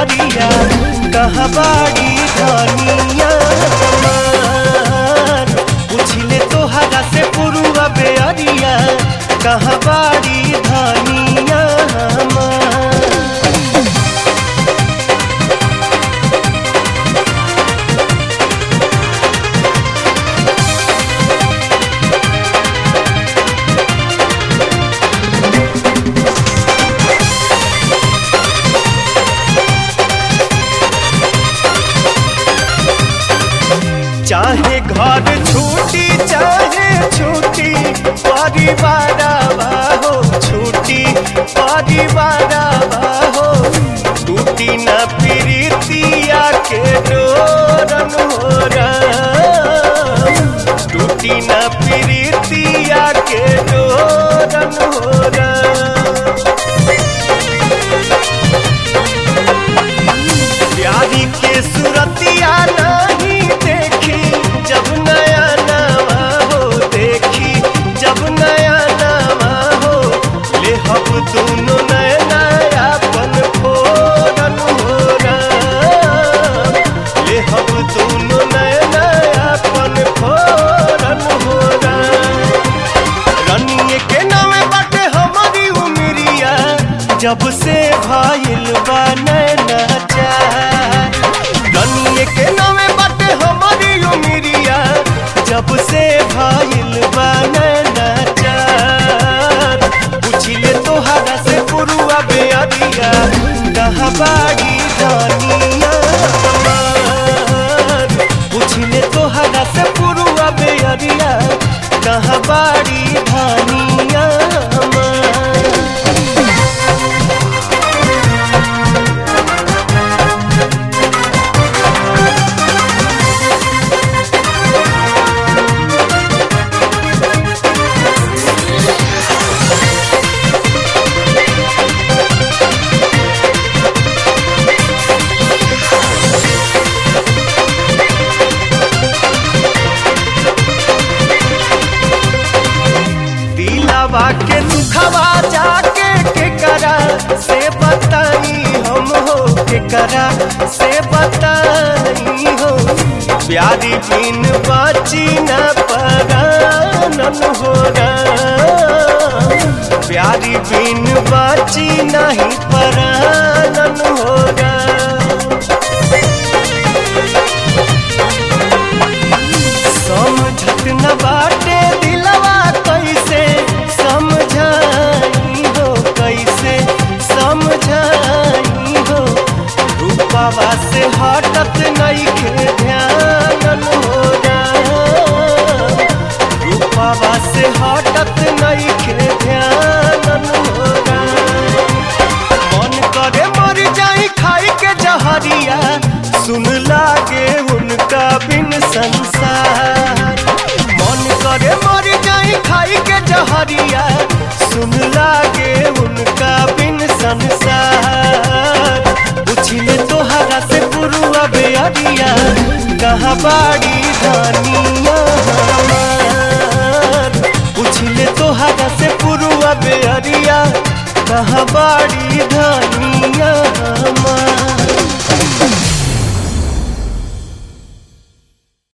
बेअरिया कहाँ बाड़ी धनिया हमार पूछले तोहरा से पुरुआ बेअरिया कहाँ बाड़ी धनिया हमार चाहे घर छूटी चाहे छूटी परिवार हो छूटी परिवार हो टूटी न प्रीतिया के डोरन हो टूटी न प्रीतिया के डोरन हो प्यारी के सुरतिया नहीं देखी जब नया नवा हो देखी जब नया नवा हो ले हम दोनों नया नया पन फोरन हो ले हम दोनों नया नया पन फोरन हो रनिए के नामे बाटे हमारी उमरिया जब से भाईल बा नैना चार रनिए के नामे बाटे हमारी उमरिया जब से भाईल बा नैना चार पूछिले तोहरा से पुरुआ बेअरिया कहाँ बाड़ी धनिया हमार पूछिले तोहरा से पुरुआ बेअरिया कहाँ बाड़ी धनिया हमार दिलावा के दुखवा जाके के करा से बताई हम हो के करा से बताई हो प्यारी बिन बाची न परानन हो प्यारी बिन बाची नहीं परानन हो समझत न बाटे दिलवा कैसे समझाई हो कैसे समझाई हो रूपावा से हटत नहीं के ध्यान हो रूपावा से हटत नहीं के ध्यान हो मन करे मर जाई खाई के जहरिया सुन लागे उनका बिन संसार मन करे मर जाई खाई के जहरिया सुन लागे उनका बिन संसार पूछिले तोहरा से पुरुआ बेअरिया कहाँ बाड़ी धनिया हमार पूछले तोहरा से पुरुआ बेअरिया कहाँ बाड़ी धनिया हमार